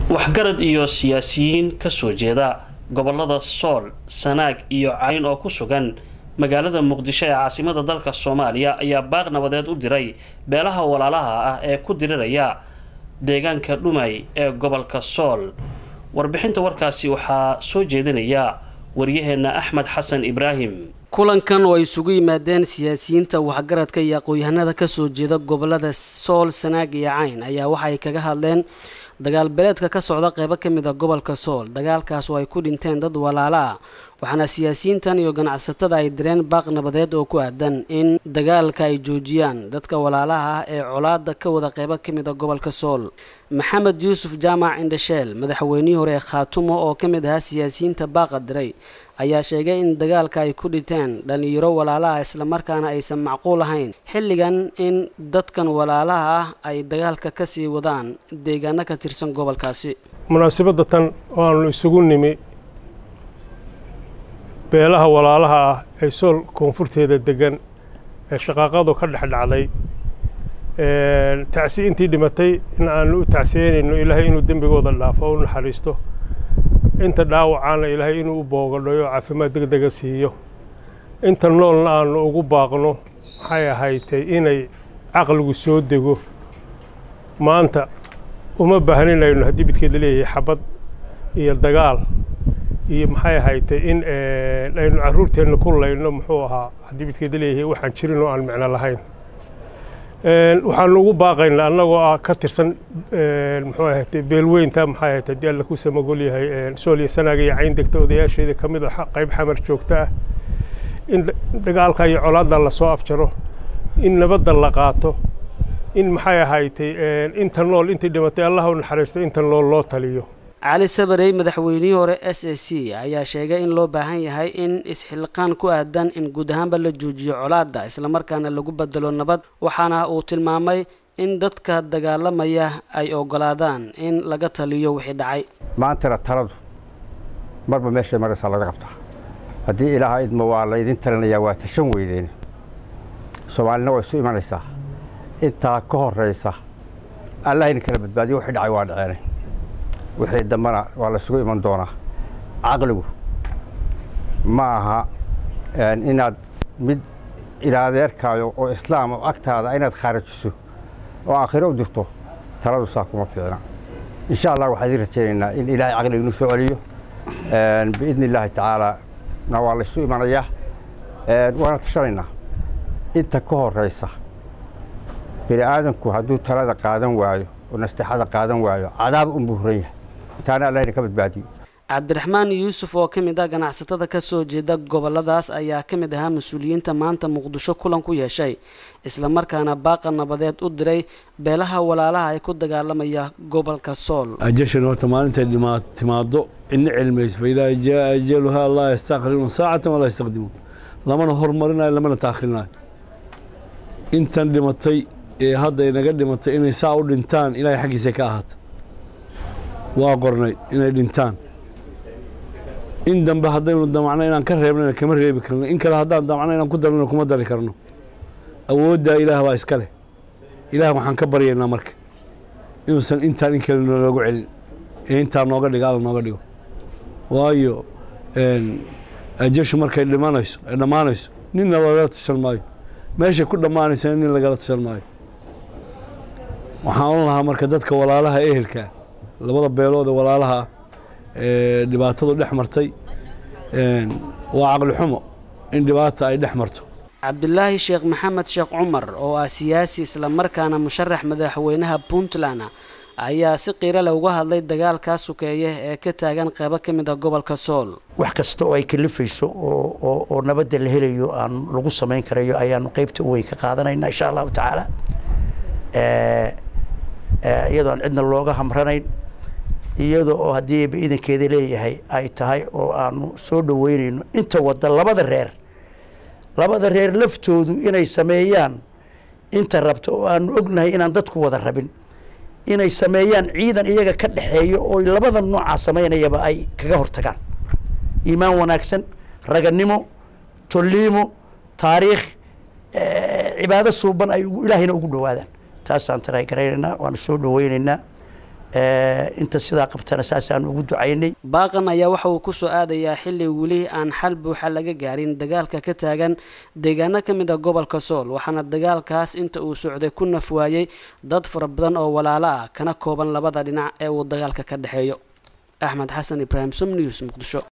waxgarad iyo siyaasiyiin kasoo jeeda gobolada sool sanaag iyo cayn oo ku sugan magaalada muqdisho ee caasimada dalka soomaaliya ayaa baaq nabadeed u diray beelaha walaalaha ah ee ku diriraya deegaanka dhumay ee gobolka sool warbixinta warkaasi waxaa soo jeedinaya waryaheena axmed xasan ibraahim kulankan oo ay isugu yimaadeen siyaasiyiinta waxgaradka iyo aqoon-yahanada kasoo jeeda gobolada sool sanaag iyo cayn ayaa waxa ay kaga hadleen dagaal beeleedka ka socda qeybo ka mid a gobolka sool dagaalkaas oo ay ku dhinteen dad walaalo ah waxaana siyaasiyiintan iyo ganacsatada ay direen baaq nabadeed oo ku aadan in dagaalka ay joojiyaan dadka walaalaha ah ee colaada ka wada qeybo ka mid a gobolka sool maxamed yuusuf jaamac indhasheel madaxweynihii hore ee khaatumo oo ka mid ahaa siyaasiyiinta baaqa diray ayaa sheegay in dagaalka ay ku dhinteen dhalinyaro walaalaha islamarkaana aysan macquul ahayn xilligan in dadkan walaalaha ah ay dagaalka kasii wadaan deegaano ka tirsan gobolkaasi munaasabadda tan oo aanu isugu nimi beelaha walaalaha ah ee sool koonfurteeda degan ee shaqaaqadu ka dhex dhacday tacsi intii dhimatay in aanu u tacsiyeynayno ilaahay inuu dembigooda dhaafo o u naxariisto inta dhaawacaana ilaahay inuu u boogadhayo oo caafimaad deg dega siiyo inta noolna aanu ugu baaqno maxay ahaydtay inay caqligu soo dego maanta uma baahnanayno haddii midkeeda leeyahay xabad iyo dagaal iyo maxay ahaydtay in aynu carruurteenna ku layno muxuu ahaa haddii midkeeda leeyahay waxaan jirin oo aan micno lahayn waxaanu ugu baaqaynaa annagoo ah ka tirsan muxuu ahaatay beelweynta maxay ahayd haddii alla ku samagol yahay sool iyo sanaaga iyo cayn degta odayaasheeda ka mid a qayb xamar joogta ah in dagaalka iyo colaadda lasoo afjaro in nabadda la qaato in maxay ahaydtay inta nool intii dhimatay allah u naxariisto inta nool loo taliyo cali sabarey madaxweynihii hore s a c ayaa sheegay in loo baahan yahay in isxilqaan ku aadan in guud ahaanba la joojiyo colaadda islamarkaana lagu bedelo nabad waxaana uu tilmaamay in dadka dagaalamaya ay ogolaadaan in laga taliyo wixii dhacay maantana taladu marba meeshay maraysaa laga qabtaa haddii ilaaha idma waa laydin talinayaa waa tashan weydeen soomaalina waa isu imanaysaa intaa ka horraysa allahayna kala badbaadiyo wixii dhacay waa dhaceenay wixii dambana waa laysugu iman doonaa caqligu ma aha inaad mid ilaadeerkaayo oo islaam oo agtaada inaad khaarajiso oo aakhiro u dirto taladu saa kuma fiicna insha allah waxaan idin rajaynaynaa in ilaahay caqliga inuu soo celiyo biidni illaahi tacaala na waa laysu imanayaa waana tashanaynaa inta ka horraysa bini aadamku hadduu talada qaadan waayo oo nasteexada qaadan waayo cadaab unbuu huran yahay taana allahna ka badbaadiyo cabdiraxmaan yuusuf oo ka mid ah ganacsatada ka soo jeeda goboladaas ayaa ka mid ahaa mas-uuliyiinta maanta muqdisho kulan ku yeeshay islamarkaana baaqa nabadeed u diray beelaha walaalaha ay ku dagaalamaya gobolka sool ajashan horta maalintay dhimaa timaado cidna cilmayso faidaa jaa ajaluhaa laa yastaqrimuun saacatan walaa yastaqdimuun lamana hormarinayo lamana taakhirinayo intan dhimatay ee hadda inaga dhimatay inay saa u dhintaan ilaahay xaggiisa ka ahaata waa qornay inay dhintaan in dambe haddaynu damacno inaan ka reebnana kama reebi karno in kale haddaan damacno inaan ku darnana kuma dari karno awooddaa ilaah baa iska leh ilaah waxaan ka baryaynaa marka inuusan intaan in kale noogu celin ee intaa nooga dhigo alla nooga dhigo waayo ajashu markay dhimanayso ay dhammaanayso ninna lagala tashan maayo meeshay ku dhammaanaysana nin lagala tashan maayo waxaan ohan lahaa marka dadka walaalaha ehelkaa labada beelood ee walaalaha ah ee dhibaatadu dhex martay waa caqli xumo in dhibaata ay dhex marto cabdulaahi sheekh maxamed sheekh cumar oo ah siyaasi islamarkaana musharax madaxweynaha puntland ayaa si qiiro leh uga hadlay dagaalkaa sukeeye ee ka taagan qeybo ka mid a gobolka sool wax kasta oo ay kalifayso oo nabadda la helayo aan lagu samayn karayo ayaanu qeybta weyn ka qaadanayna insha allahu tacaala iyadoo aan cidna looga hamranayn iyada oo haddii ba idankeeda leeyahay ay tahay oo aanu soo dhoweynayno inta wadda labada reer labada reer laftoodu inay sameeyaan inta rabta oo aanu ognahay inaan dadku wada rabin inay sameeyaan ciidan iyaga ka dhexeeyo oo labada noocaa samaynayaba ay kaga hortagaan iimaan wanaagsan raganimo tolliimo taariikh cibaado suuban ay ilaahayna ugu dhowaadaan taasaan taraay garaynaynaa waanu soo dhoweynaynaa inta sidaa qabtana saasaan ugu ducaynay baaqan ayaa waxa uu kusoo aadayaa xilli weli aan xal buuxa laga gaarin dagaalka ka taagan deegaano ka mid a gobolka sool waxaana dagaalkaas inta uu socday ku naf waayey dad fara badan oo walaalo ah kana kooban labada dhinac ee uu dagaalka ka dhexeeyo axmed xasan ibraahim som news muqdisho